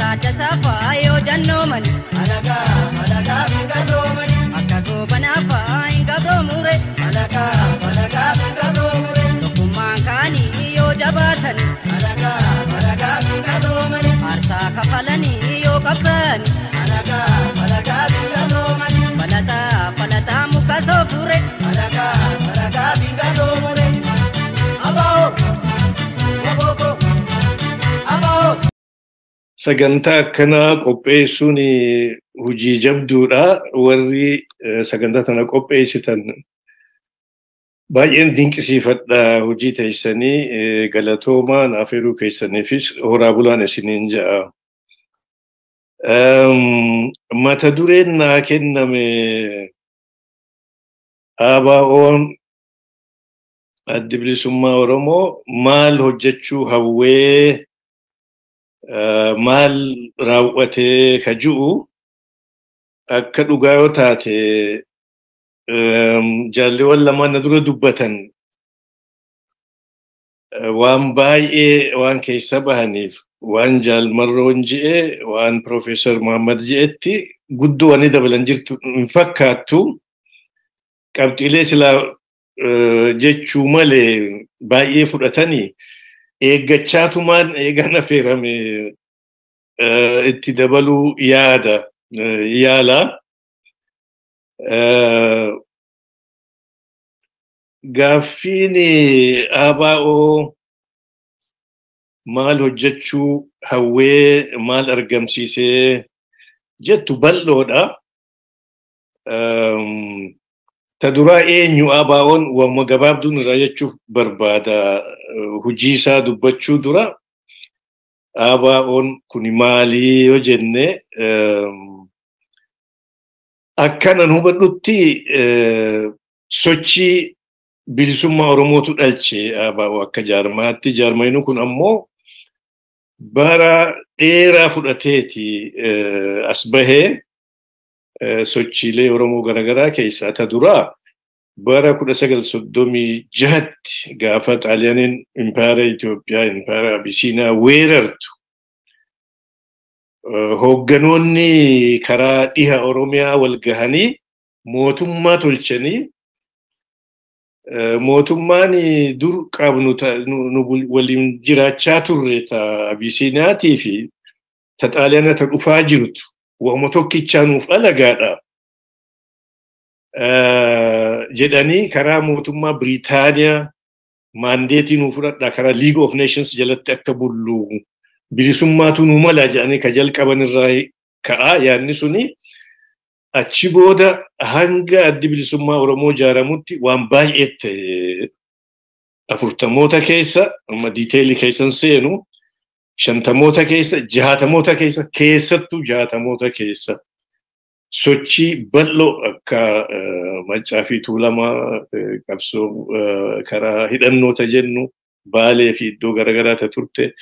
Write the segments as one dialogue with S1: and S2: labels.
S1: ilaalcha safaa yoo jannoomani
S2: alagaa alagaa fi gabroomani
S1: akka goobanaafaa hin gabroomure
S2: alagaa alagaa fi gabroomani
S1: tokkummaan kaanii yoo jabaatani
S2: alagaa alagaa fi gabroomani
S1: aarsaa kafalanii yoo qabsani
S2: alagaa alagaa fi gabroomani
S1: falataa falataa muka soofure
S2: alagaa alagaa fi gabroomani aboo aboo aboo.
S3: Sagantaa akkanaa qopheessuun hojii jabduudha. Warri eh, sagantaa kana qopheessitan baay'een dinqisiifadha hojii teessanii eh, galatoomaa naaf heeruu keessaniifis horaa bulaan isiniin ja'a. Ehm, Mata dureen naa kenname ABO'n addi bilisummaa Oromoo maal hojjechuu hawwee Uh, maal raawwatee ka ji'u akka dhugaa yoo taate um, jaalleewwan lamaan na dura dubbatan uh, waan baay'ee waan keessa bahaniif waan jaalmarroon je'e waan Profeesar Muhammad je'etti guddoo wanni dabalan jirtu hin fakkaattu qabxiilee silaa uh, jechuu malee baay'ee fudhatanii eeggachaatumaan eegaan affeerame eh, itti dabaluu yaada eh, yaala. Eh, Gaaffiin ABO maal hojjechuu hawwee maal argamsiisee jettu bal'oodha. Um, ta duraa eenyu ABO'n wamma gabaabduun irraa jechuuf barbaada hujii isaa dubbachuu dura ABO'n kun maalii yoo jenne um, akkanan hubadhutti uh, sochii bilisummaa Oromootu dhalche ABO akka jaarmaatti jaarmayinu kun ammoo bara dheeraa fudhateeti uh, as bahee sochiilee Oromoo garaagaraa keessaa ta duraa bara kudha sagal soddomii jahatti gaafa xaaliyaaniin impaayera Itoophiyaa impaayera Abisiinaa weerartu hoogganoonni karaa dhiha Oromiyaa wal gahanii mootummaa tolchanii mootummaan dur qabnu nu waliin jiraachaa turre ta Abisiinaatii fi ta xaaliyaana ta dhufaa jirtu wama tokkichaa nuuf alagaadha. jedhanii karaa mootummaa Biriitaaniyaa maandeetii nuuf fudhadha karaa League of Nations jalatti akka bullu bilisummaatu nu mala jedhanii ka jalqaban irraa ka'a yaadni suni achi booda hanga addi bilisummaa Oromoo ijaaramutti waan baay'ee ta'e afurtamoota keessa amma diiteelii keessan seenu shantamoota keessa jaatamoota keessa keessattuu jaatamoota keessa sochii bal'oo akka maccaa fi tuulamaa qabsoo karaa hidhannoota jennu baalee fi iddoo garaagaraata turte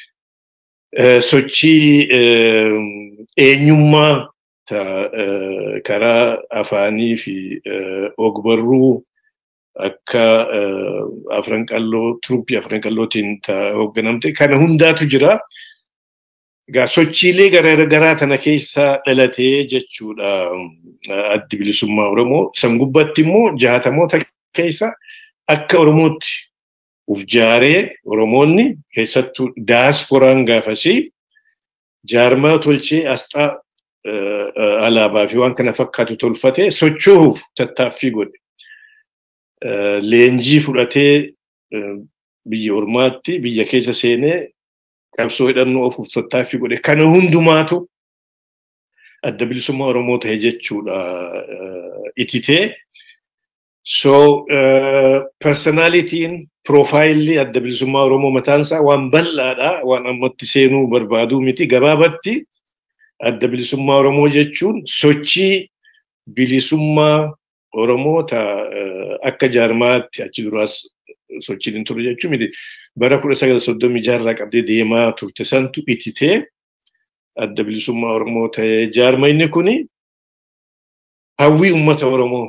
S3: sochii eenyummaa karaa afaanii fi ogbarruu akka afran qalloo turuppii afran qallootiin hoogganamte kana hundaatu jira. Egaa sochiilee garaagaraa tana keessaa dhalatee jechuudha addi bilisummaa Oromoo. San gubbatti immoo jaatamoota keessa akka Oromootti uf jaaree Oromoonni keessattuu daasforaan gaafasii jaarmaa tolchee asxaa alaabaa fi waan kana fakkaatu tolfatee socho'uuf tattaaffii godhe. Leenjii fudhatee biyya ormaatti biyya keessa seenee qabsoo hidhannoo ofuuf tattaaffii godhe kana hundumaatu adda bilisummaa Oromoo ta'e jechuudha ititee. So personalitiin piroofaayilii adda bilisummaa Oromoo mataan isaa waan bal'aadha waan ammatti seenuu barbaaduu miti gabaabatti adda bilisummaa Oromoo jechuun sochii bilisummaa Oromoo ta akka jaarmaatti achi duraas sochiin hin turre jechuun miti. Bara kudha sagal soddomii jaarraa qabdee deemaa turte santu ititee adda bilisummaa Oromoo ta'ee jaarma inni kuni hawwii uummata Oromoo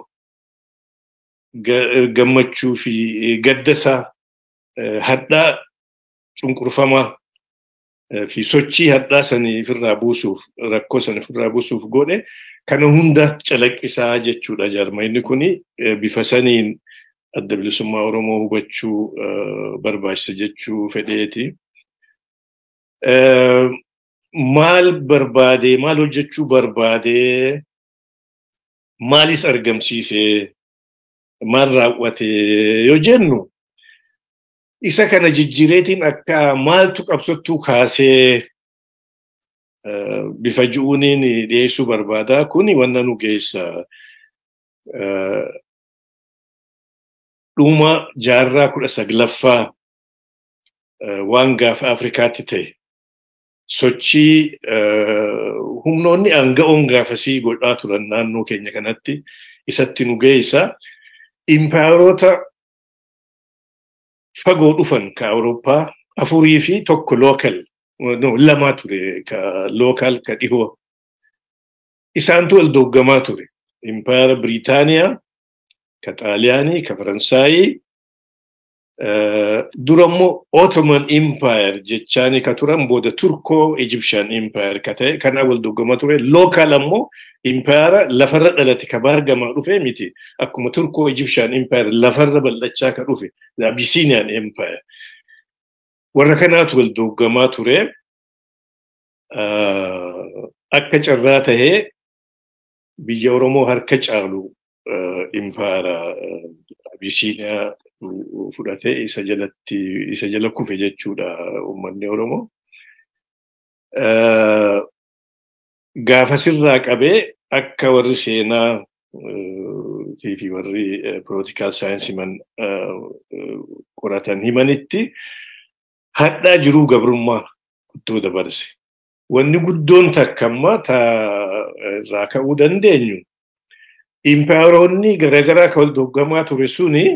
S3: gammachuu fi gaddasaa hadhaa cunqurfamaa fi sochii hadhaa sanii ofirraa buusuuf rakkoo sana ofirraa buusuuf godhe kana hunda calaqqisaa jechuudha jaarmayni kuni bifa saniin adda bilisummaa Oromoo hubachuu barbaachisa jechuu fedheeti. Maal barbaadee maal hojjechuu barbaadee maalis argamsiisee maal raawwatee yoo jennu isa kana jijjiireetiin akka maaltu qabsottuu kaasee bifa ji'uuniin dhiyeessuu barbaada. Kuni wanna nu geessa. Dhuma jaarraa kudha saglaffaa waan gaafa Afrikaatti ta'e sochii humnoonni aanga'oon gaafasii godhaa turan naannoo keenya kanatti isatti nu geessa. Impaayoroota fagoo dhufan ka Awurooppaa afurii fi tokko lookal lama ture ka lookal ka dhihoo. Isaantu wal dooggamaa ture. Impaayara Biriitaaniyaa, ka Xaaliyaanii, ka Faransaayii. Durammoo Ottoman Empire jechaani ka turan booda Turkoo Egyptian Empire ka ta'e kana wal dooggamaa ture. Lookal ammoo Impaayara lafarra dhalate ka baargamaa dhufe miti. Akkuma Turkoo Egyptian Empire lafarra bal'achaa ka dhufe. Abyssinian Empire. Warra kanaatu wal dooggamaa ture. Akka carraa tahee biyya Oromoo harka caalu Impaayara Abyssiniyaa fudhatee isa jalatti isa jala kufe jechuudha uummanni Oromoo. Gaafasirraa qabee akka warri seenaa fi warri poolitikaal saayinsii man qoratan himanitti hadhaa jiruu gabrummaa guddoo dabarse. Wanni guddoon takka ammaa irraa ka'uu dandeenyu impaayoroonni garaagaraa kan wal dooggamaa ture suni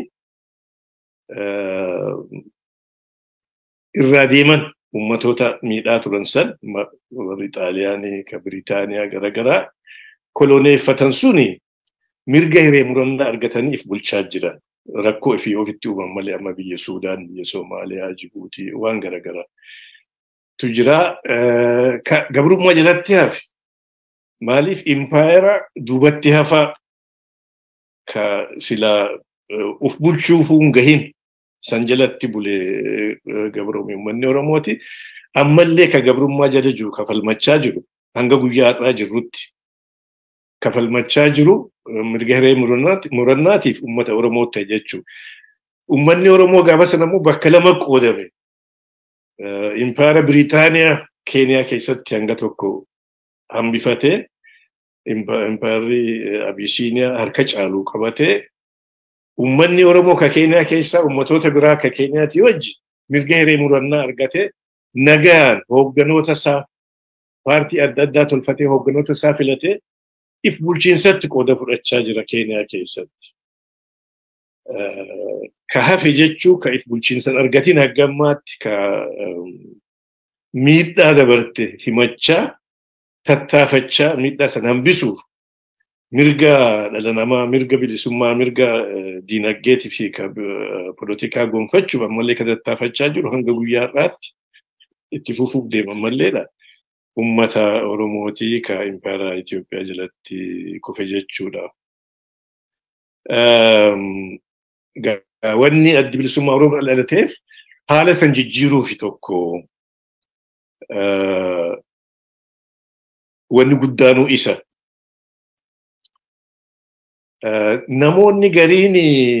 S3: irraa deeman ummatoota miidhaa turan san warri Xaaliyaanii ka Biriitaaniyaa garaagaraa koloneeffatan suni mirga hiree murannaa argataniif bulchaa jiran. Rakkoo ifii ofitti uuman malee amma biyya Suudaan, biyya Soomaaliyaa, Jibuutii waan garaagaraa. Tu jira gabrummaa jalatti hafe maaliif impaayera duubatti hafaa ka silaa uf bulchuufuun gahin san jalatti bulee gabroomii uummanni Oromooti. Ammallee ka gabrummaa jala jiru kafalmachaa jiru hanga guyyaa har'aa jirrutti kafalmachaa jiru mirga hiree murannaatiif uummata Oromoo ta'e jechuudha. Uummanni Oromoo gaafa sana immoo bakka lama qoodame. Impaayara Biriitaaniyaa Keeniyaa keessatti hanga tokko hambifatee impaayarri Abisiiniyaa harka caaluu qabatee Uummanni Oromoo ka Keeniyaa keessaa uummatoota biraa ka Keeniyaati wajji mirga hiree murannaa argatee nagaan hoogganoota isaa paartii adda addaa tolfatee hoogganoota isaa filatee if bulchiinsatti qooda fudhachaa jira Keeniyaa keessatti. Ka hafe jechuu ka if bulchiinsan argatiin haggammaatti ka miidhaa dabarte himachaa tattaafachaa miidhaa sana hambisuuf mirga dhala namaa mirga bilisummaa mirga diinagdeetii fi poolitikaa gonfachuuf ammallee kan tattaafachaa jiru hanga guyyaa har'aatti itti fufuuf deeman malleedha. Uummata Oromootii ka impaayara Itoophiyaa jalatti kufe jechuudha. Wanni addi bilisummaa Oromoo dhalateef haala san jijjiiruufi tokko wanni guddaanuu isa. namoonni gariin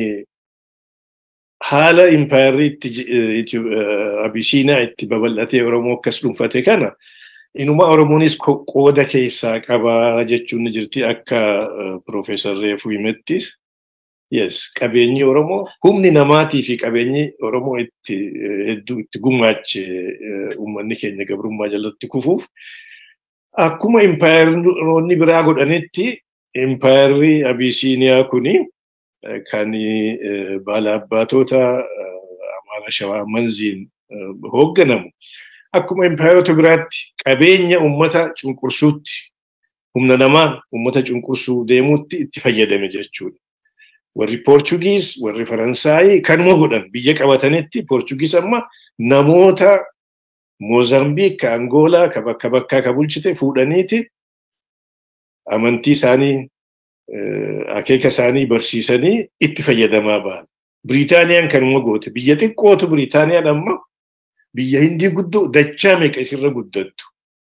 S3: haala impaayarri itti abisiinaa itti babal'atee Oromoo akkas dhuunfate kana inuma Oromoonis qooda keessaa qabaa jechuun ni jirti akka Piroofeesar Reefuu himettis. Yes, qabeenyi Oromoo humni namaatii fi qabeenyi Oromoo itti hedduu itti gumaache uummanni keenya gabrummaa jalatti kufuuf akkuma impaayaroonni biraa godhanitti impaayarri Abisiiniyaa kuni kan baala abbaatota Amaara Shawaa Manziin hoogganamu. Akkuma impaayarota biraatti qabeenya uummata cunqursuutti humna namaa uummata cunqursuu deemuutti itti fayyadame jechuudha. Warri Poorchugiis, warri Faransaayii kanuma godhan biyya qabatanitti Poorchugiis amma namoota Moozambiik ka Angoolaa ka bakka bakkaa ka bulchite fuudhaniiti amantii isaanii akeeka isaanii barsiisanii itti fayyadamaa ba'an. Biriitaaniyaan kanuma goote. Biyya xiqqootu Biriitaaniyaan amma biyya hindii guddoo dachaa meeqa isirra guddattu.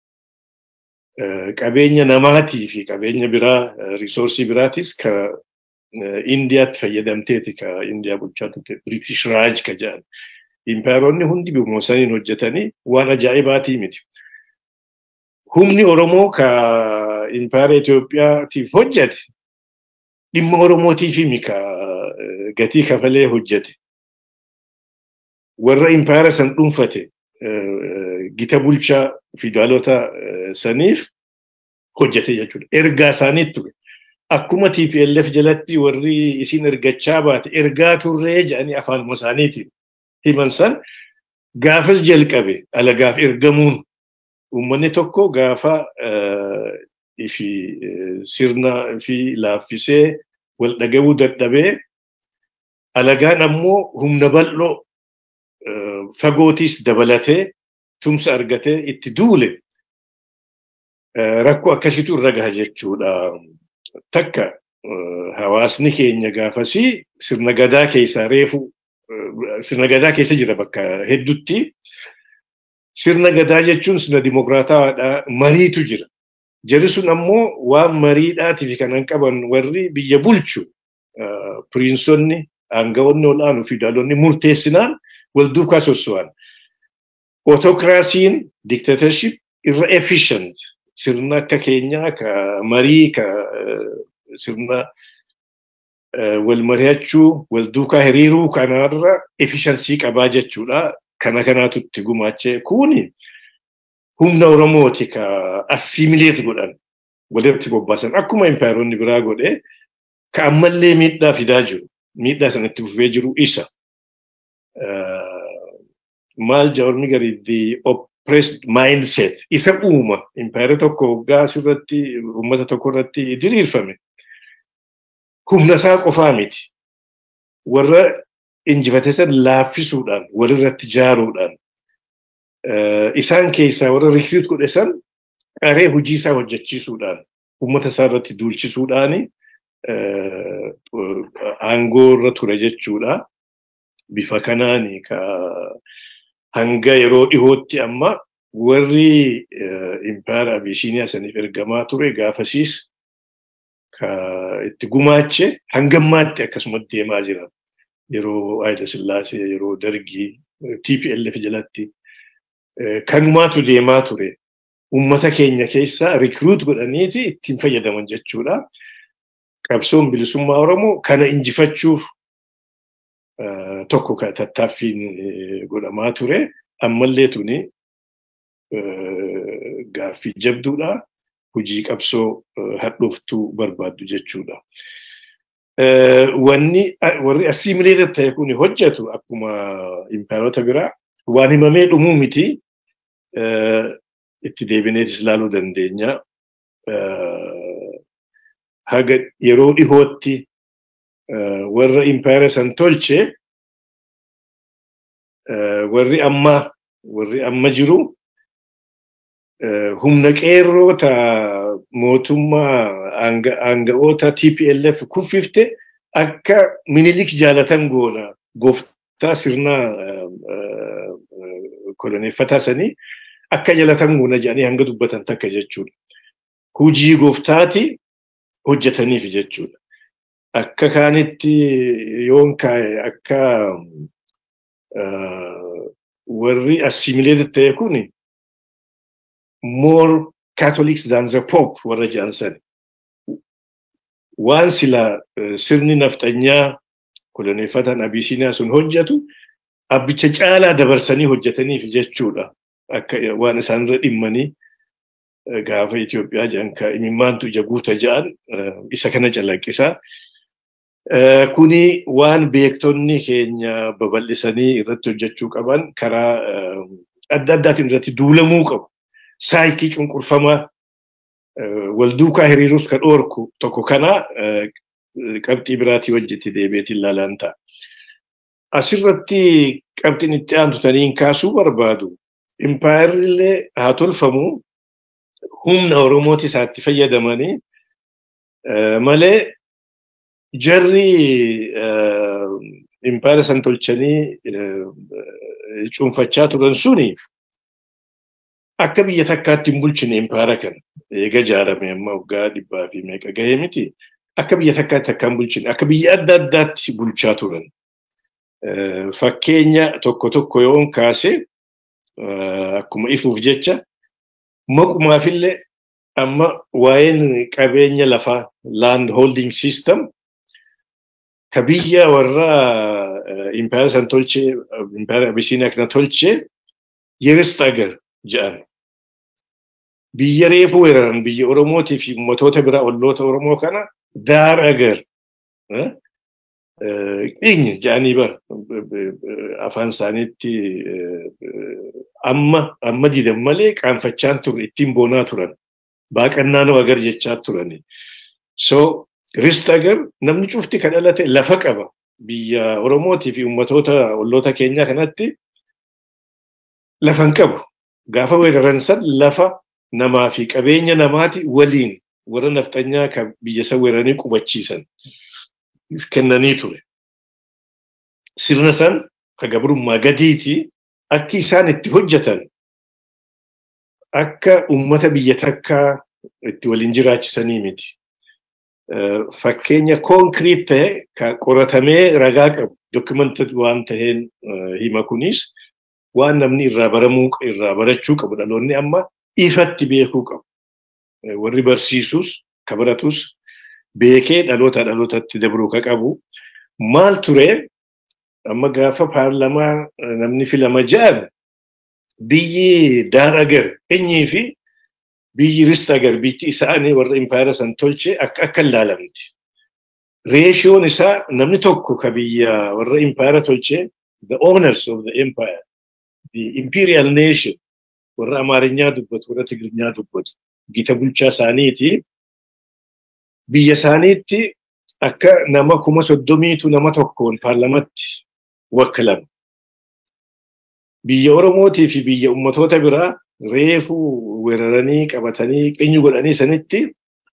S3: Qabeenya namaatii fi qabeenya biraa risoorsii biraatis ka Indiyaatti fayyadamteeti ka Indiyaa bulchaa turte British Raaj ka jedhan. Impaaroonni hundi bifuma saniin hojjetanii waan ajaa'ibaatii miti. Humni Oromoo ka impaara Itoophiyaatiif hojjete dhimma Oromootiif himi ka gatii kafalee hojjete. Warra impaara san dhuunfate gita bulchaa fidaalota saniif hojjete jechuudha. Ergaa isaaniitti ture. Akkuma TPLF jalatti warri isin ergachaa baate ergaa turree jedhanii afaanuma isaaniitiin himan san gaafas jalqabe alagaaf ergamuun uummanni tokko gaafa fi sirna fi laaffisee wal dhaga'uu dadhabee alagaan ammoo humna bal'oo fagootis dabalatee tumsa argatee itti duule rakkoo akkasitu irra gaha jechuudha. Takka hawaasni keenya gaafasii sirna gadaa keessaa reefu sirna gadaa keessa jira bakka heddutti. Sirna gadaa jechuun sirna dimokiraatawaadha. Mariitu jira. Jarri sun ammoo waan mariidhaatiif kanan qaban warri biyya bulchu piriinsonni aangawoonni ol'aanuu fi daalonni murteessinaan wal duukaa sosso'an. Otokiraasiin diktatorship irra efficient sirna akka keenyaa ka marii ka sirna wal mari'achuu wal duukaa hiriiruu kanarra efficiency qabaa jechuudha. Kana kanaatu itti gumaachee kuni humna Oromooti ka assimileet godhan walitti bobbaasan akkuma impaayaronni biraa godhe ka ammallee miidhaa fidaa jiru. Miidhaa sanatti fufee jiru isa. Maal jaorni gari the oppressed mindset isa uuma impaayara tokko waggaa asirratti uummata tokko irratti diriirfame. Humna isaa qofaa miti. Warra injifate san laaffisuudhaan walirratti jaaruudhaan isaan keessaa warra rikriit godhe san qaree hojii isaa hojjechiisuudhaan uummata isaa irratti duulchisuudhaan aangoo irra ture jechuudha. Bifa kanaan ka hanga yeroo dhihootti amma warri impaayara Abisiiniyaa saniif ergamaa ture gaafasiis ka itti gumaache hangammaatti akkasumatti deemaa jira. Yeroo Haayila Sillaasee, yeroo Dargii, TPLF jalatti kanumaatu deemaa ture. Uummata keenya keessaa rikruut godhaniiti ittiin fayyadaman jechuudha. Qabsoon bilisummaa Oromoo kana injifachuuf tokko tattaaffiin godhamaa ture. Ammallee tuni gaaffii jabduudha. Hojii qabsoo hadhooftuu barbaaddu jechuudha. Wanni warri assimileeted ta'e kun hojjetu akkuma impaayarota biraa waan himamee dhumuu miti. Itti deebineetis ilaaluu dandeenya. Haga yeroo dhihootti warra impaayara san tolche warri amma warri amma jiru humna qeerroota mootummaa aanga'oota TPLF kuffifte akka minilik jaalatan goona gooftaa sirnaa koloneeffataa sanii akka jalatan goona jedhanii hanga dubbatan takka jechuudha. Hujii gooftaati hojjetaniif jechuudha. Akka kaanitti yoon kaa'e akka warri assimileeted ta'e kuni more Catholics than the Pope warra jedhan sani. Waan sila sirni nafxanyaa koloneeffatan Abisiiniyaa sun hojjetu abbicha caalaa dabarsanii hojjetaniif jechuudha. Akka waan isaanirra dhimmanii gaafa Itoophiyaa jedhan ka imimmaantu ija guuta jedhan isa kana calaqqisaa. Kuni waan beektonni keenya babal'isanii irratti hojjechuu qaban karaa adda addaatiin irratti duulamuu qabu. Saayikii cunqurfamaa wal duukaa hiriiruus ka dhoorku tokko kana qabxii biraatii wajjitti deebiitiin ilaalan ta'a. Asirratti qabxiin itti aantutaniin kaasuu barbaadu impaayarri haa tolfamu humna Oromooti isaatti fayyadamanii malee jarri impaayara san tolchanii cuunfachaa turan suni akka biyya takkaatti hin bulchine impaayara kana eega ijaarame amma waggaa dhibbaa fi meeqa gahee miti akka biyya takkaatti akka hin bulchine akka biyya adda addaatti bulchaa turan. Fakkeenya tokko tokko yoon kaase akkuma ifuuf jecha maqumaafillee amma waa'een qabeenya lafaa land holding system ka biyya warra impaayara san tolchee impaayara abisiiniyaa kana tolchee yerist agar jedhan. Biyya reefu weeraran biyya Oromootii fi ummatoota biraa olloota Oromoo kana daar agar. Dhiigni jedhanii bara afaan isaaniitti amma amma didan malee qaanfachaan turre ittiin boonaa turan. Baaqannaa nama agar jechaa turani. So rist agar namni cufti kan dhalate lafa qaba. Biyya Oromootii fi ummatoota olloota keenyaa kanatti lafa hin qabu. Gaafa weeraran san lafa namaa fi qabeenya namaati waliin warra nafxanyaa kan biyya san weeraranii qubachiisan. kennanii ture. Sirna san ka gabrummaa gadiiti akki isaan itti hojjetan akka ummata biyya takkaa itti waliin jiraachisanii miti. Fakkeenya konkiriit ta'e ka qoratamee ragaa qabu dokumented waan taheen hima kunis waan namni irraa baramuu irraa barachuu qabu dhaloonni amma ifatti beekuu qabu. Warri barsiisus ka baratus beekee dhaloota dhalootatti dabruu ka qabu maal ture amma gaafa paarlamaa namni filama jedhan biyyi daar agar eenyii fi biyyi rist agar biyyi isaanii warra impaayara san tolche akka akka ilaalamti. Reeshiyoon isaa namni tokko ka biyya warra impaayara tolche the owners of the empire the imperial nation warra amaarinyaa dubbatu warra tigirnyaa dubbatu gita bulchaa isaaniiti. biyya isaaniitti akka nama kuma soddomiitu nama tokkoon paarlamatti wakkalama. Biyya Oromootii fi biyya ummatoota biraa reefu weeraranii qabatanii qeenyu godhanii sanitti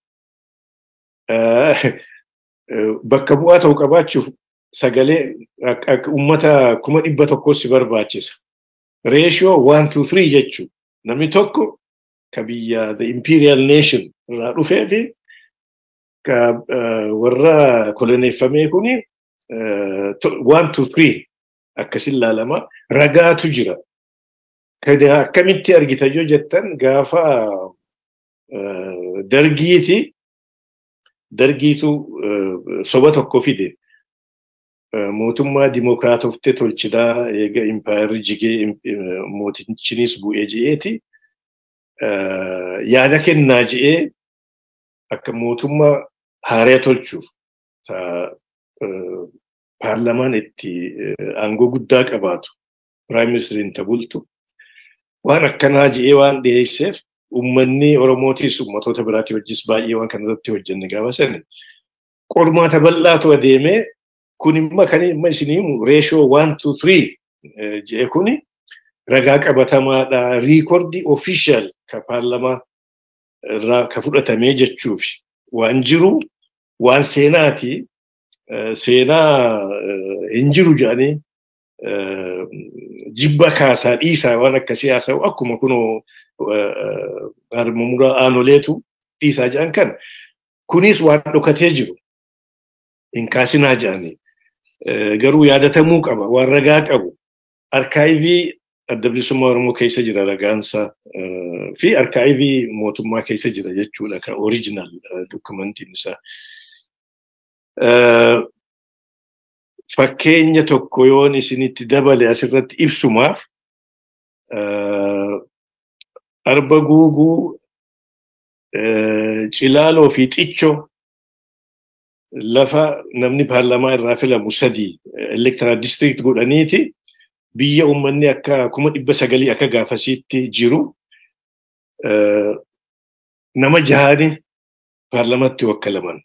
S3: bakka bu'aa ta'u qabaachuuf sagalee ummata kuma dhibba tokkos si barbaachisa. Reeshiyoo waan two three jechuun namni tokko ka biyya the imperial nation irraa dhufee fi ka warra koloneeffamee kuni one to three akkasin ilaalama ragaatu jira. Akkamitti argita yoo jettan gaafa dargiiti dargiitu soba tokko fide mootummaa dimokiraatoftee tolchidaa eega impaayarri jigee mootichinis bu'ee ji'eeti yaada kennaa ji'ee akka mootummaa haaraa tolchuuf paarlamaan itti aangoo guddaa qabaatu piraayim ministeriin tabultu waan akkanaa ji'ee waan dhiyeesseef uummanni Oromootis uummatoota biraatii wajjis baay'ee waan kanarratti hojjenne gaafa sani qormaata bal'aatu adeemee kun imma kan imma isinii reeshoo waan two three ji'e kuni ragaa qabatamaadha riikordii official ka paarlamaa irraa ka fudhatamee jechuuf waan jiru waan seenaati seenaa hin jiru jedhanii jibba kaasaa dhiisaa waan akkasii haasa'u akkuma kunoo harmamura aanoleetu dhiisaa jedhan kan kunis waan dhokatee jiru hin kaasinaa jedhanii garuu yaadatamuu qaba waan ragaa qabu arkaayivii adda bilisummaa Oromoo keessa jira ragaansa fi arkaayivii mootummaa keessa jira jechuudha kan oriijinaal dokumentiin isaa. Fakkeenya tokko yoon isinitti dabale asirratti ibsumaaf arba guuguu cilaaloo fi xiccoo lafa namni paarlamaa irraa filamu sadii elektoraal district godhaniiti biyya uummanni akka kuma dhibba sagalii akka gaafasiitti jiru nama jahani paarlamatti wakkalaman.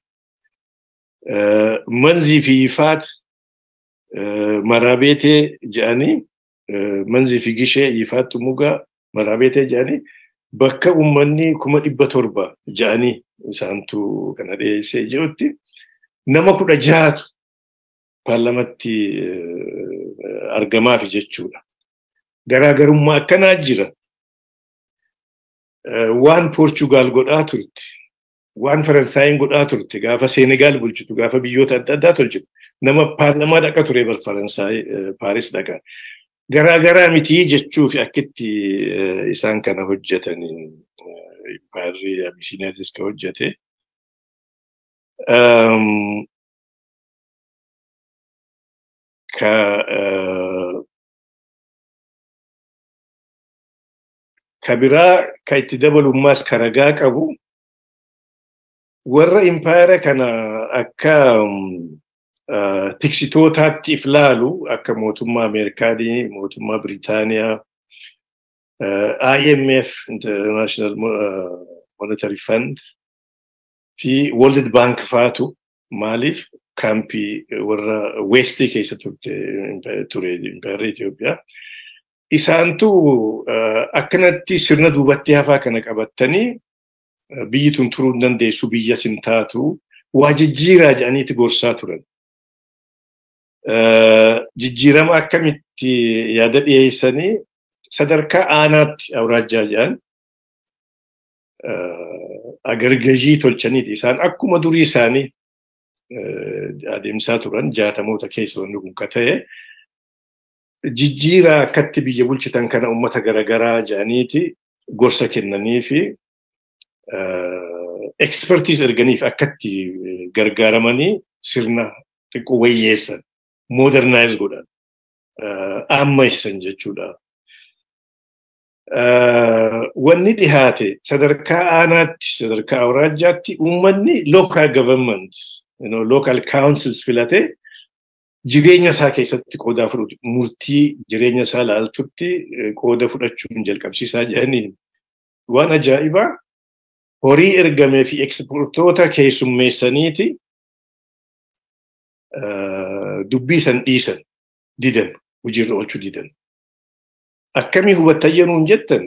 S3: Manzii fi Yifaat maraabeetee jedhanii manzii fi gishee Yifaat Mugaa maraabeetee jedhanii bakka uummanni kuma dhibba torba jedhanii isaantu kana dhiyeessee jirutti nama kudha jahatu paarlamatti argamaaf jechuudha. Garaagarummaa akkanaa jira. Waan Poorchugaal godhaa turte, waan Faransaayiin godhaa turte, gaafa Seenegaal bulchitu, gaafa biyyoota adda addaa tolchitu, nama paarlamaa dhaqa ture bal Faransaay Paaris dhaqa. Garaagaraa mitii jechuuf akkitti isaan kana hojjetanii impaarri Abisiiniyaatis ka hojjete. Ka ka biraa ka itti dabalummaas ka ragaa qabu warra impaayera kana akka tiksitootaatti if laalu akka mootummaa Ameerikaanii, mootummaa Biritaaniyaa, IMF, International Monetary Fund fi World Bank faatu maaliif kaampii warra Westii keessa ture impaayerri Itoophiyaa. Isaantu akkanatti sirna duubatti hafaa kana qabattanii biyyi tun turuu hin dandeessu biyya sin taatu waa jijjiiraa jedhaniiti gorsaa turan. Jijjiirama akkamitti yaada dhiyeessanii sadarkaa aanaatti awraajjaa jedhan agargajii tolchaniiti. Isaan akkuma durii isaanii adeemsaa turan jaatamoota keessa wanni kun ka ta'e jijjiiraa akkatti biyya bulchitan kana uummata garaagaraa jedhaniiti gorsa kennanii fi ekspertiis erganiif akkatti gargaaramanii sirna xiqqoo wayyeessan modernize godhan ammayessan jechuudha. Wanni dhihaate sadarkaa aanaatti sadarkaa awraajjaatti uummanni local government local councils filatee jireenya isaa keessatti qooda fudhatu murtii jireenya isaa laaltutti qooda fudhachuun jalqabsiisaa jedhanii waan ajaa'ibaa horii ergamee fi ekspoortoota keessummeessaniiti dubbii san dhiisan didan hojiirra oolchuu didan. Akkamii hubattan yeroon jettan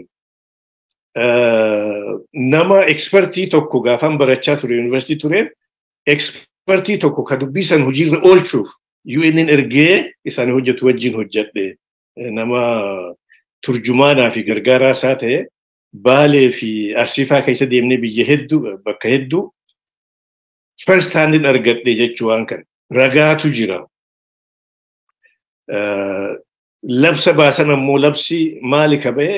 S3: nama ekspertii tokko gaafan barachaa ture yuunivarsiitii ture ekspertii tokko ka dubbii san hojiirra oolchuuf UN'n ergee isaan hojjetu wajjin hojjedhe nama turjumaanaa fi gargaaraa isaa ta'e baalee fi arsiifaa keessa deemnee biyya hedduu bakka hedduu first handin argadhe jechuu waan kana ragaatu jira. Labsa baasan ammoo labsi maali ka ba'e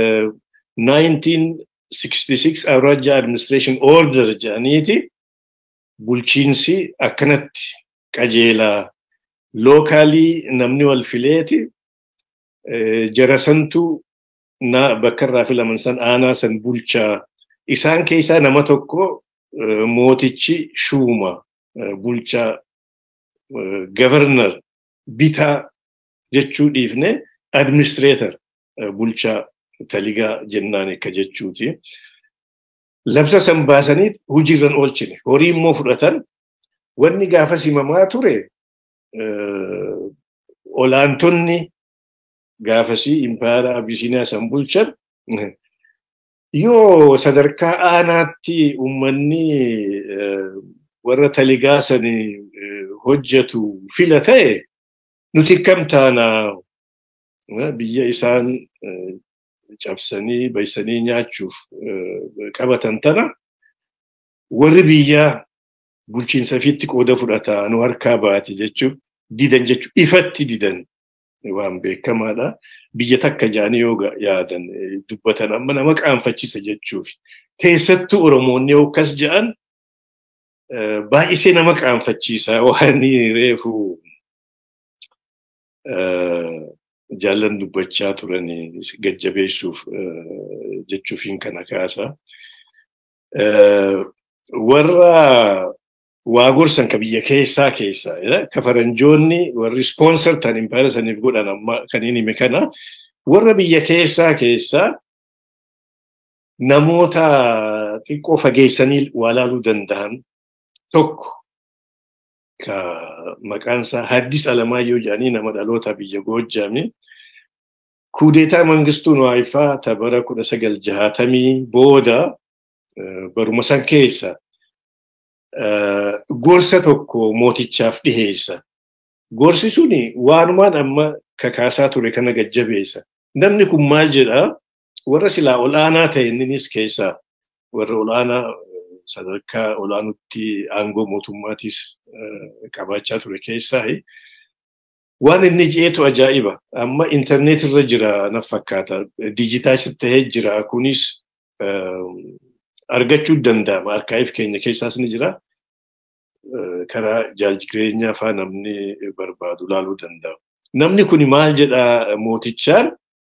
S3: 1966 Awraajja Administration Order jedhaniiti bulchiinsi akkanatti qajeelaa lookaalii namni wal fileeti jarasantu na bakka irraa filaman san aanaa san bulchaa isaan keessaa nama tokko mootichi shuuma bulchaa gavarnar bitaa jechuu dhiifne administreetar bulchaa taligaa jennaan akka jechuuti. Labsa san baasanii hojiirran oolchine horii immoo fudhatan wanni gaafa simamaa ture olaantonni gaafasii impaayara abisiiniyaa san bulchan yoo sadarkaa aanaatti uummanni warra taligaa san hojjetu fila ta'e nuti kam taana biyya isaan cabsanii baysanii nyaachuuf qabatan tana warri biyyaa bulchiinsa fiitti qooda fudhataa nu harkaa baati jechuun didan jechuun ifatti didan waan beekamaadha. Biyya takka jaanii yoo yaadan dubbatan amma nama qaanfachiisa jechuuf. Keessattuu Oromoonni yoo akkas jedhan baay'isee nama qaanfachiisa waan reefu jaallan dubbachaa turan gajjabeessuuf jechuufiin kana kaasa. Warra waa gorsan ka biyya keessaa keessaa ka faranjoonni warri ispoonsar ta'an impaayera saniif godhan amma kan inni hime kana warra biyya keessaa keessaa namoota xiqqoo fageessanii waa laaluu danda'an tokko ka maqaan isaa Haddis Alamaayyoo jedhanii nama dhaloota biyya Goojjaami. kuudeetaa mangistuu Nuwaayifaa ta bara kudha sagal jahaatamii booda baruma san keessa gorsa tokko mootichaaf dhiheessa. Gorsi suni waanumaan amma kakaasaa ture kana gajjabeessa. Namni kun maal jedhaa? Warra silaa ol'aanaa ta'e innis keessaa warra ol'aanaa sadarkaa ol'aanutti aangoo mootummaatis qabaachaa ture keessaa waan inni jeetu ajaa'iba. Amma intarneet irra jira na fakkaata. Dijitaalis ta'ee jira. Kunis argachuu danda'ama. Arkaayif keenya keessaas ni jira. Karaa jaaljireenya faa namni barbaadu laaluu danda'a. Namni kun maal jedhaa mootichaan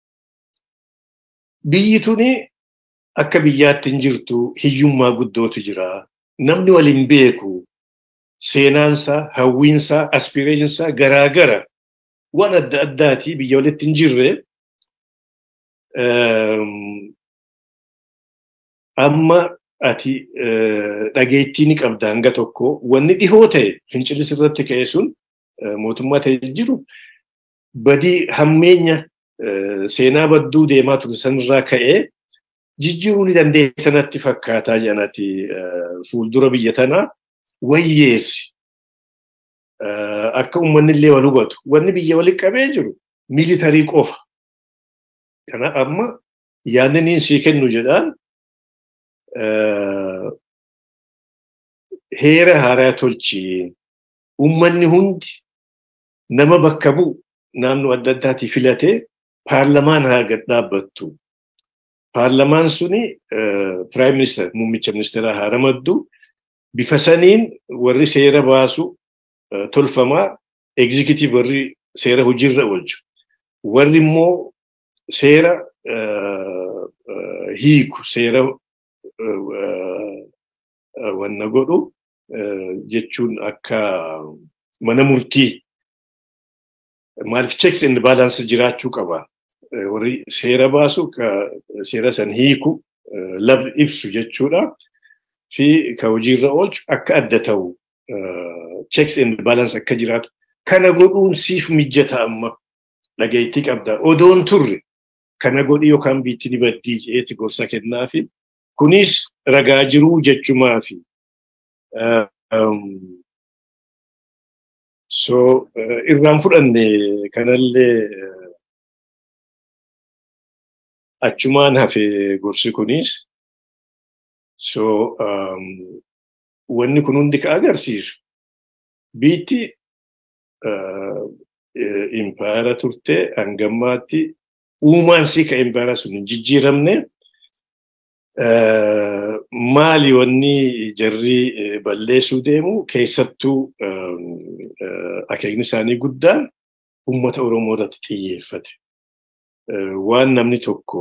S3: biyyi tuni akka biyyaatti hin jirtu hiyyummaa guddootu jira. Namni waliin beeku seenaansaa, hawwiinsaa, aspireeshinsaa garaagara waan adda addaati biyya walitti hin jirre amma ati dhageettii ni qabda hanga tokko wanni dhihoo ta'e fincilis irratti ka'e sun mootummaa ta'e jiru badii hammeenya seenaa badduu deemaa ture sanirraa ka'ee jijjiiruu ni dandeessanatti fakkaataa jedhanati fuuldura biyya tanaa wayyeessi. Akka uummanni illee wal hubatu. Wanni biyya walitti qabee jiru miilitarii qofa. Kana amma yaadni sii kennu jedhaan heera haaraa tolchiin uummanni hundi nama bakka bu'u naannoo adda addaatii filatee paarlamaan haa gad dhaabbattu. Paarlamaan suni piraayim ministeera muummicha ministeeraa haa ramaddu. Bifa saniin warri seera baasu tolfamaa egzikitiif warri seera hojiirra oolchu. Warri immoo seera hiiku seera wanna godhu jechuun akka mana murtii maaliif checks and balance jiraachuu qaba. Warri seera baasu seera san hiiku lab ibsu jechuudha. Fi ka hojiirra oolchu akka adda ta'u checks and balance akka jiraatu. Kana godhuun siif mijjata amma dhageettii qabda. Odoon turre kana godhi yookaan biitti ni baddii jeeti gorsa kennaafi. Kunis ragaa jiruu jechumaafi. So irraan fudhanne kanallee achumaan hafe gorsi kunis. So wanni kun hundi ka agarsiisu biitti impaayara turte hangammaatti uumaan sii ka impaayara sun hin jijjiiramne maali wanni jarri balleessuu deemu keessattuu akeekni isaanii guddaan uummata Oromoo irratti xiyyeeffate. Waan namni tokko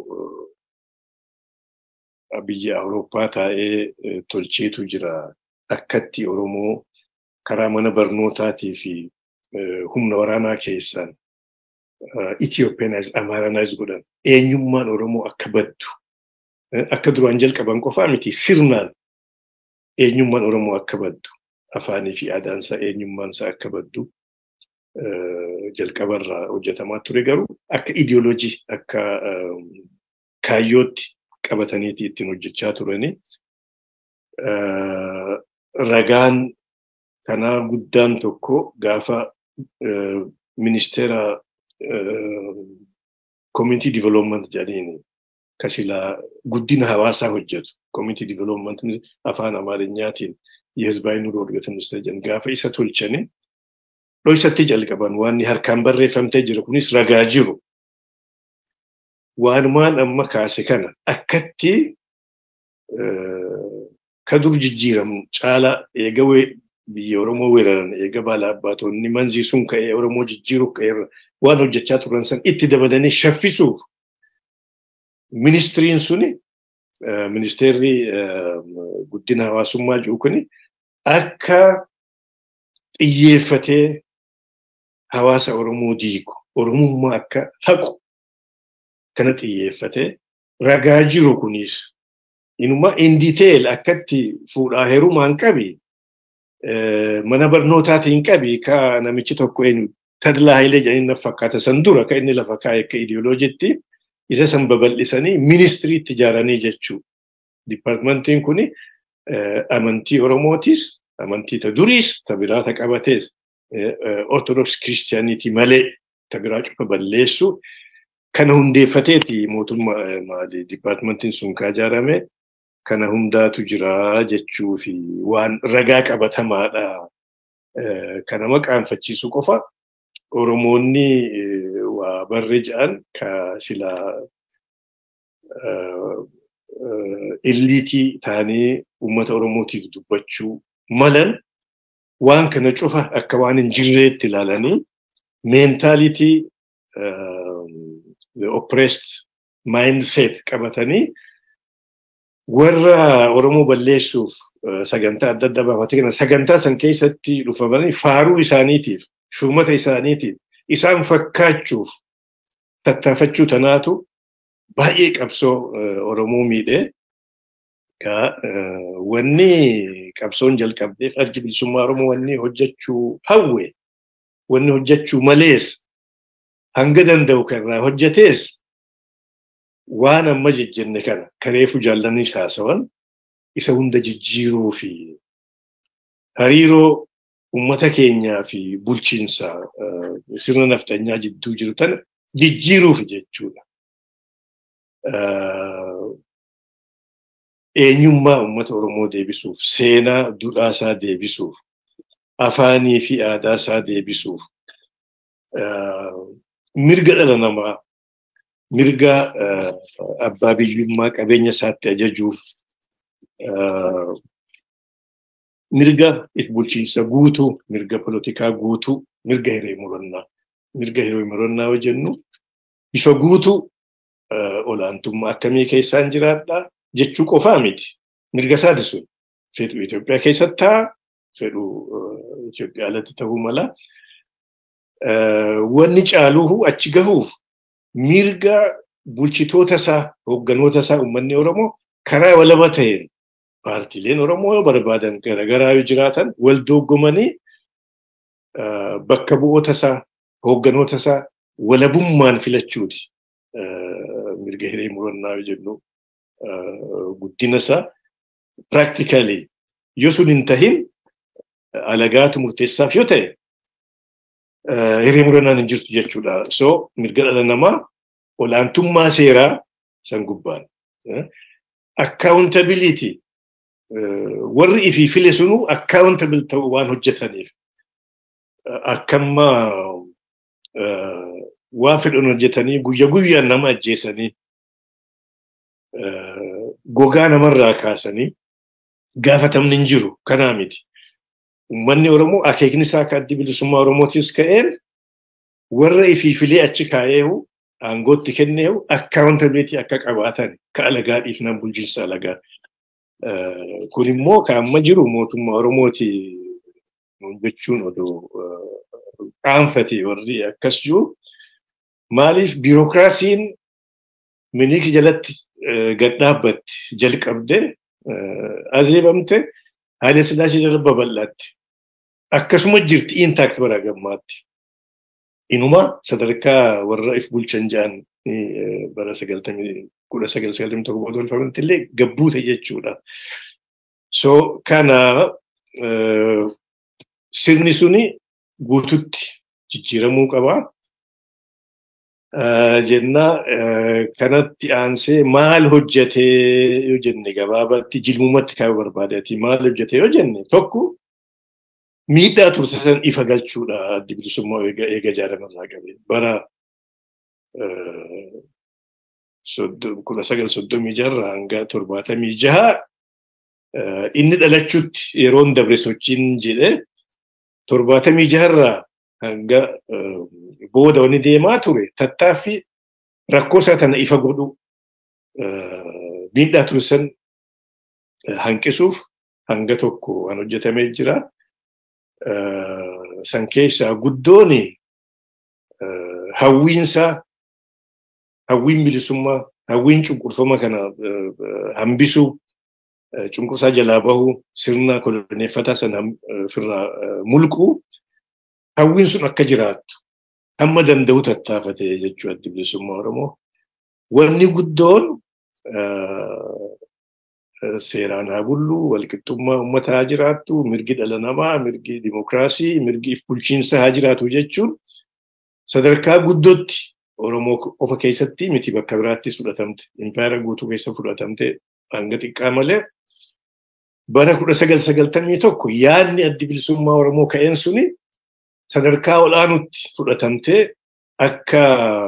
S3: biyya Awurooppaa taa'ee tolcheetu jira. Akkatti Oromoo karaa mana barnootaatii fi humna waraanaa keessaan Ethiopianize, Amaaranize godhan eenyummaan Oromoo akka baddu akka duraan jalqaban qofaa miti sirnaan eenyummaan Oromoo akka baddu afaanii fi aadaansaa eenyummaansaa akka baddu jalqabarraa hojjetamaa ture garuu akka idiyooloojii akka kaayyootti qabataniiti ittiin hojjechaa turani. Ragaan kanaa guddaan tokko gaafa ministeera community development jedhaniin kasilaa guddina hawaasaa hojjetu. Community development afaan Amaarinyaatiin የህዝባዊ ኑሮ እድገት ሚኒስቴር jedhan gaafa isa tolchani dhoksatti jalqaban waan harkaan barreeffamtee jiru kunis ragaa jiru. Waanumaan amma kaase kana akkatti ka dur jijjiiramu caala eega biyya Oromoo weeraran eega baala abbaatonni manzii sun ka'ee Oromoo jijjiiruuf ka'eerra waan hojjechaa turan san itti dabalanii shaffisuuf ministiriin suni ministeerri guddina hawaasummaa jiru kuni akka xiyyeeffatee hawaasa Oromoo diigu Oromummaa akka haqu kana xiyyeeffatee ragaa jiru kunis inuma in detail akkatti fuudhaa heerumaan qabi mana barnootaatiin qabi ka namichi tokko eenyu Tadlaa Hayilee jedhanii na fakkaata san dura kan inni lafa kaa'e akka ideoloojiitti isa san babal'isanii ministiriitti ijaaranii jechuudha. Dipaartimentiin kuni amantii Oromootis, amantii ta duriis, ta biraa ta qabatees, Ortodoks Kiristiyaaniitii malee ta biraa cufa balleessu kana hundeeffateeti mootummaa maali dipaartimentiin sun kaa ijaarame kana hundaatu jira jechuu fi waan ragaa qabatamaadha. Kana maqaanfachiisu qofa Oromoonni waa barre jedhan ka silaa illiitii ta'anii uummata Oromootiif dubbachuu malan waan kana cufa akka waan hin jirreetti ilaalanii meentaalitii oppressed mindset qabatanii warra Oromoo balleessuuf sagantaa adda addaa baafatee kana sagantaa san keessatti dhufamanii faaruu isaaniitiif shuumata isaaniitiif isaan fakkaachuuf tattaafachuu tanaatu baay'ee qabsoo Oromoo miidhee wanni qabsoon jalqabdeef addi bilisummaa Oromoo wanni hojjechuu hawwe wanni hojjechuu malees hanga danda'u kanarraa hojjetees waan amma jejjenne kana kareefu jaallanni haasawan isa hunda jijjiiruu fi hariiroo uummata keenyaa fi bulchiinsa sirna naftanyaa jidduu jiru tana jijjiiruuf jechuudha. Eenyummaa uummata Oromoo deebisuuf, seenaa duudhaasaa deebisuuf, afaanii fi aadaasaa deebisuuf, mirga dhala namaa, mirga abbaa biyyummaa qabeenya isaatti ajajuuf, mirga bulchiinsa guutuu, mirga polotikaa guutuu, mirga hiree murannaa. Mirga hiree murannaa yoo jennu bifa guutuu olaantummaa akkamii keessaan jiraadhaa jechuu qofaa miti. Mirga isaati sun fedhu Itoophiyaa keessatti haa fedhu Itoophiyaa alatti ta'uu mala. Wanni caaluuhu achi gahuuf mirga bulchitoota isaa hoogganoota isaa uummanni Oromoo karaa walaba ta'een paartiileen Oromoo yoo barbaadan garaagaraa yoo jiraatan wal doggomanii bakka bu'oota isaa hoogganoota isaa walabummaan filachuuti. Mirga hiree murannaa yoo jennu guddina isaa practically yoo sun hin tahin alagaatu murteessaaf yoo ta'e hiree murannaan hin jirtu jechuudha. So mirga dhala namaa olaantummaa seeraa san gubbaan. Accountability warri ifii file sunu accountable ta'uu waan hojjetaniif akkamma waan fedhan hojjetanii guyya guyyaan nama ajjeesanii gogaa namarraa kaasanii gaafatamni hin jiru kanaa miti. Uummanni Oromoo akeekni isaa akka addi bilisummaa Oromootis ka'een warra ifii filee achi kaa'eehu aangootti kenneehu accountability akka qabaatan ka alagaa dhiifnaan bulchiinsa alagaa. Kun immoo kan amma jiru mootummaa Oromooti jechuun odoo qaanfate warri akkas jiru. Maaliif biirokiraasiin miniiki jalatti gad dhaabbatti jalqabde azeebamte Haile Sillaasee jala babal'aatti. Akkasuma jirti intaakt bara gammaatti. Inuma sadarkaa warra if bulchan jedhan bara sagaltamii kudha sagal sagaltamii tokko booda olfamanitti illee gabbuute jechuudha. So kana sirni suni guututti jijjiiramuu qabaa. Jennaa kanatti aansee maal hojjetee yoo jenne gabaabatti jilmumatti kaa'uu barbaadeeti maal hojjetee yoo jenne tokko miidhaa turte san ifa galchuudha addi bilisummaa eega ijaaramarraa qabe bara kudha sagal soddomii jaha hanga torbaatamii jaha inni dhalachuutti yeroon dabre sochiin jedhe torbaatamii jaharraa hanga booda wani deemaa ture tattaaffii rakkoo isaa tana ifa godhu miidhaa ture san hanqisuuf hanga tokko waan hojjetamee jira. San keessaa guddoon hawwiinsaa hawwiin bilisummaa hawwiin cunqurfama kana hambisuu cunqursaa jalaa bahuu sirna koloneeffataa sana ofirraa mulquu hawwiin sun akka jiraattu hamma danda'u tattaafate jechuu addi bilisummaa Oromoo. Wanni guddoon seeraan haa bullu, walqixxummaa uummata haa jiraattu, mirgi dhala namaa, mirgi dimokiraasii, mirgi if bulchiinsa haa jiraatu jechuun sadarkaa guddootti Oromoo qofa keessatti miti bakka biraattis fudhatamte. Impaayera guutuu keessa fudhatamte hanga xiqqaa malee. Bara kudha sagal sagaltamii tokko yaadni addi bilisummaa Oromoo ka'een suni sadarkaa olaanutti fudhatamtee akka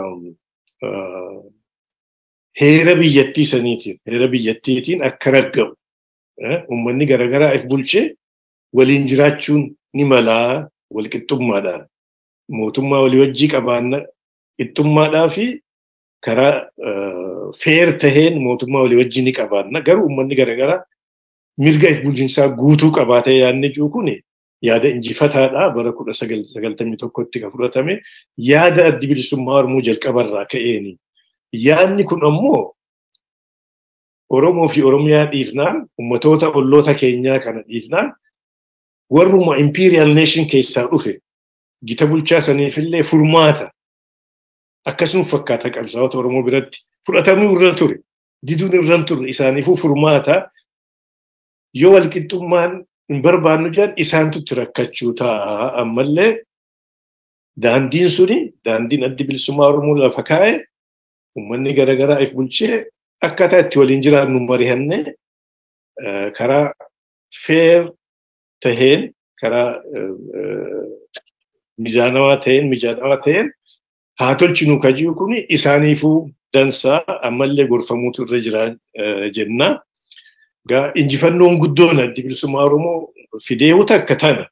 S3: heera biyyattii saniitiin heera biyyattiitiin akka ragga'u uummanni garaagaraa if bulchee waliin jiraachuun ni malaa walqixxummaadhaan mootummaa walii wajjii qabaanna qixxummaadhaa fi karaa feer taheen mootummaa walii wajjii ni qabaanna garuu uummanni garaagaraa mirga if bulchiinsaa guutuu qabaatee yaadni jiru kun yaada injifataadhaa bara kudha sagaltamii tokkotti kan fudhatame yaada addi bilisummaa Oromoo jalqabarraa ka'eeni. Yaadni kun ammoo Oromoo fi Oromiyaa dhiifnaan ummatoota olloota keenyaa kana dhiifnaan warruma imperial nation keessaa dhufe gita bulchaa saniifillee furmaata akkasuma fakkaata qabsaa'ota Oromoo biratti fudhatamuu irra ture diduun irra ture isaaniifuu furmaata yoo walqixxummaan hin barbaannu jedhan isaantutti rakkachuu ta'a ammallee daandiin suni daandiin addi bilisummaa Oromoo lafa kaa'e uummanni garaagaraa if bulchee akkaataa itti waliin jiraannu mari'anne karaa feer taheen karaa mijaanawaa ta'een mijaanawaa ta'een haa tolchinu kaji'u kun isaaniifuu dansaa ammallee gorfamuutu irra jira jenna. Gaa injifannoon guddoon addi bilisummaa Oromoo fideewota akka tana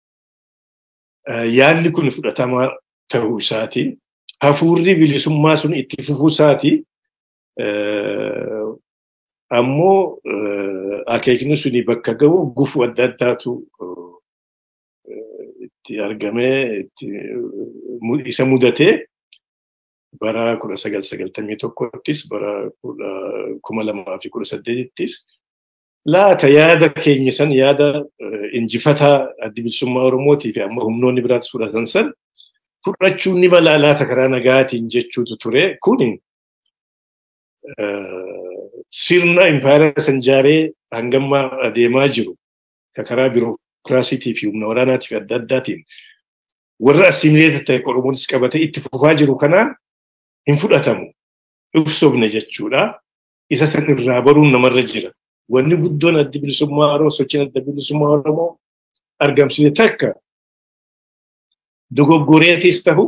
S3: yaadni kun fudhatamaa ta'uu isaati. Hafuurri bilisummaa sun itti fufuu isaati. Ammoo akeekni suni bakka ga'u gufuu adda addaatu itti argamee isa mudatee bara kudha sagal sagaltamii tokkottis bara kuma lamaa fi kudha saddeetittis laata yaada keenya san yaada injifataa addi bilisummaa Oromootii fi amma humnoonni biraattis fudhatan san fudhachuun ni mala laata karaa nagaatiin jechuutu ture. Kun sirna impaayera san jaaree hangamma adeemaa jiru ka karaa birookiraasiitii fi humna waraanaatii fi adda addaatiin warra assimileeta ta'e Oromoonis qabatee itti fufaa jiru kanaan hin fudhatamu. Ibsoofne jechuudha. Isa san irraa baruun namarra jira. Wanni guddoon addi bilisummaa Oromoo sochiin adda bilisummaa Oromoo argamsiise takka dogoggoreetis ta'u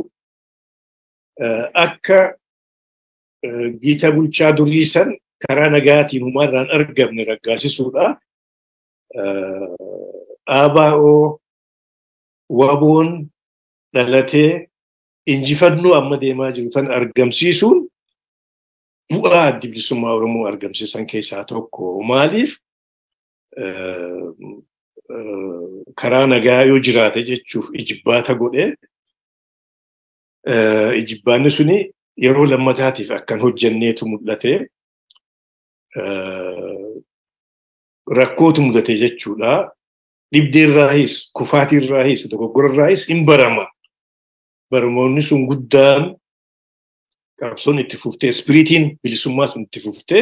S3: akka giita bulchaa durii san karaa nagaatiin humaarraan argamne raggaasisuudha. ABO waboon dhalatee injifannoo amma deemaa jiru tan argamsiisuun bu'aa addi bilisummaa Oromoo argamsiisan keessaa tokko. Maaliif karaa nagaa yoo jiraate jechuuf ijibbaata godhee ijibbaanni suni yeroo lammataatiif akkan hojjenneetu mul'ate rakkootu mudate jechuudha. Dhibdeerraayis, kufaatiirraayis, dogoggorarraayis hin barama. Baramoonni sun guddaan qabsoon itti fuftee, ispiriitiin bilisummaa sun itti fuftee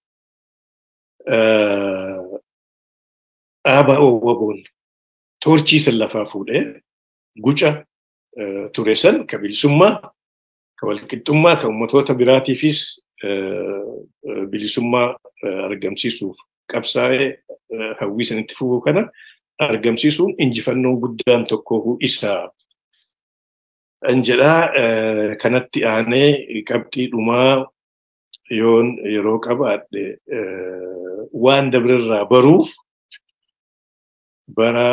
S3: dhaaba waboon toorchii san lafaa fuudhee guca ture san ka bilisummaa, ka walqixxummaa, ka uummatoota biraatiifis bilisummaa argamsiisuuf qabsaa'ee hawwii san itti fufuu kana argamsiisuun injifannoon guddaan tokko isaa. An jedhaa kanatti aanee qabxii dhumaa yoon yeroo qabaadhe waan dabrerraa baruuf bara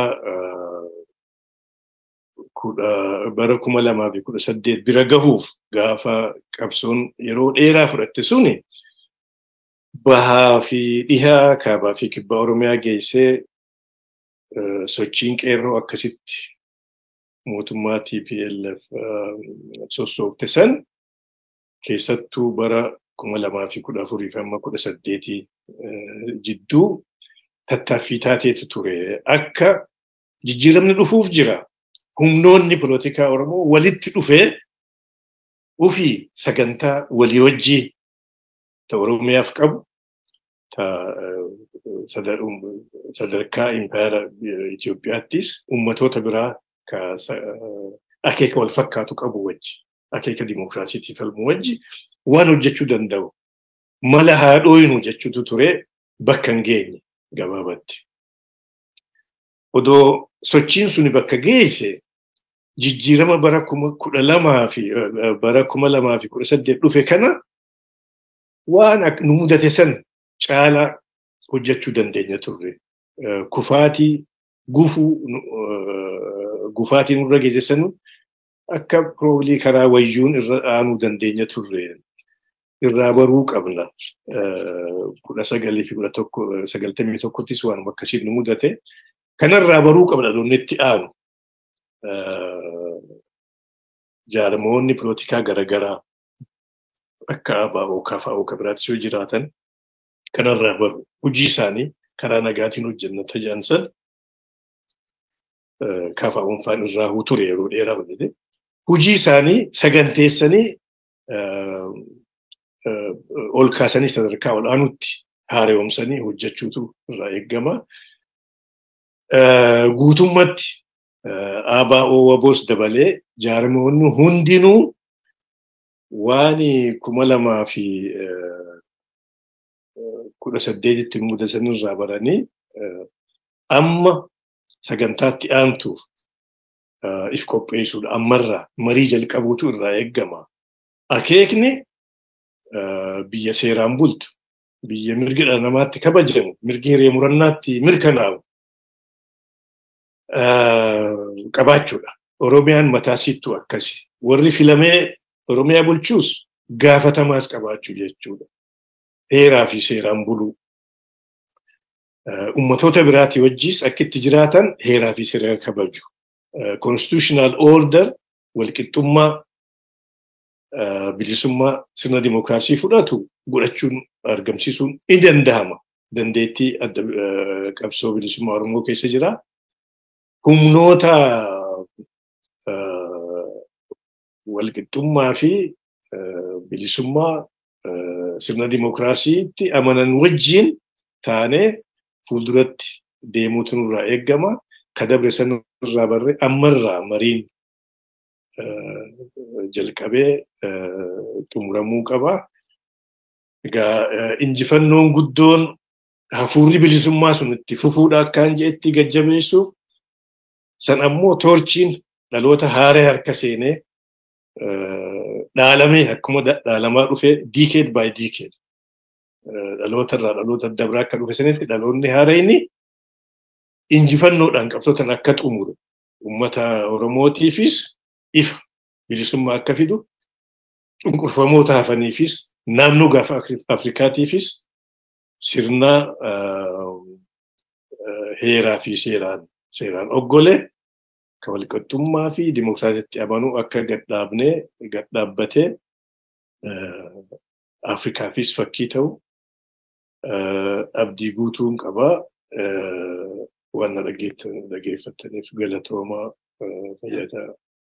S3: bara kuma lamaa fi kudha saddeet bira gahuuf gaafa qabsoon yeroo dheeraa fudhatte suni bahaa fi dhihaa kaabaa fi kibbaa oromiyaa geessee sochiin qeerroo akkasitti mootummaa TPLF sossoofte san keessattuu bara kuma lamaa fi kudha afurii fi amma kudha saddeetii jidduu tattaaffii taateetu ture. Akka jijjiiramni dhufuuf jira. Humnoonni polotikaa Oromoo walitti dhufee ofii sagantaa walii wajjii ta Oromiyaaf qabu ta sadarkaa impaayera Itoophiyaattis ummatoota biraa ka akeeka wal fakkaatu qabu wajji akeeka dimokiraasiitii falmu wajji waan hojjechuu danda'u mala haadhooyinu jechuutu ture bakka hin geenye gabaabatti. Odoo sochiin suni bakka geesse jijjiirama bara kuma kudha lamaa fi bara kuma lamaa fi kudha saddeet dhufe kana waan nu mudate san caalaa hojjechuu dandeenya turre. Kufaatii gufuu gufaatii nurra geesse sanu akka piroobilii karaa wayyuun irra aanuu dandeenya turre. Irraa baruu qabna. Kudha sagalii fi kudha tokko sagaltamii tokkottis waan akkasiin nu mudate. Kanarraa baruu qabna doonni itti aanu. Jaarmoonni pilootikaa garaagaraa akka ABO, KFO, biraattis yoo jiraatan kanarraa baru. Hojii isaanii karaa nagaatiin hojjenna tajaansan KFO'n faan irraa ture yeroo dheeraa badate. Hojii isaanii saganteessanii ol kaasanii sadarkaa ol aanutti haaromsanii hojjechuutu irraa eegama. Guutummatti ABO waboos dabalee jaarmoonni hundinuu waan kuma lamaa fi kudha saddeetitti mudatan irraa baranii amma sagantaatti aantuuf if qopheessuudha. Ammarraa marii jalqabuutu irraa eegama. Akeekni biyya seeraan bultu, biyya mirgi dhala namaatti kabajamu, mirgi hiree murannaatti mirkanaa'u qabaachuudha. Oromiyaan mataa sittuu akkasi. Warri filamee Oromiyaa bulchuus gaafatamaas qabaachuu jechuudha. Heeraa fi seeraan buluu. Ummatoota biraatii wajjis akka itti jiraatan heeraa fi seera kabaju. Constitutional order walqixxummaa bilisummaa sirna dimookiraasii fudhatu godhachuun argamsiisuun ni danda'ama. Dandeettii adda qabsoo bilisummaa Oromoo keessa jira. Humnoota walqixxummaa fi bilisummaa sirna dimookiraasiitti amanan wajjin taanee fuulduratti deemuutu nurraa eegama. Ka dabre sanarraa barree ammarraa mariin jalqabee xumuramuu qaba. Egaa injifannoon guddoon hafuurri bilisummaa sun itti fufuudha akkaan je'etti gajjabeessuuf san ammoo toorchiin dhaloota haaree harka seenee dhaalamee akkuma dhaalamaa dhufee diikeed baay diikeed dhaloota irraa dhaloota dabraa akka dhufe sanitti dhaloonni haareenii injifannoodhaan qabsootan akka xumure uummata Oromootiifis ifa bilisummaa akka fidu cunqurfamoota hafaniifis naannoo gaafa Afrikaatiifis sirna heeraa fi seeraan seeraan oggole kan walqixxummaa fi dimookiraasiitti amanuu akka gadhaabnee gadhaabbatee Afrikaafis fakkii ta'u abdii guutuun qabaa waan na dhageeffattaniif galatoomaa fayyadaa.